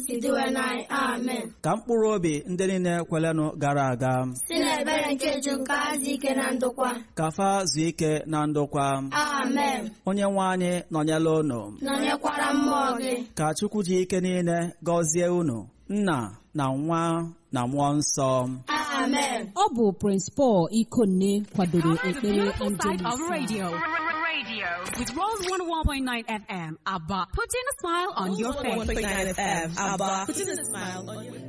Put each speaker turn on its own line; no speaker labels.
sidiwe n'anyị amen
ka mkpụrụ obi ndị niile kwelenụ gara aga
si n'ebere nke ju nke azụ ike na ndokwa
ka fa zuo ike na ndokwa
amen
onye nwe anyị nọnyela unu
nọnyekwara mmụọ gị
ka chukwu ji ike niile gọzie unu nna na nwa na mmụọ nsọ
amen
ọ bụ Prince Paul Ikonne kwadoro ekpere
Beautiful side
Angelus
of radio. Radio with Rose 101.9 FM. Abba, putting a smile on your face.
101.9 FM. Abba, putting a smile on your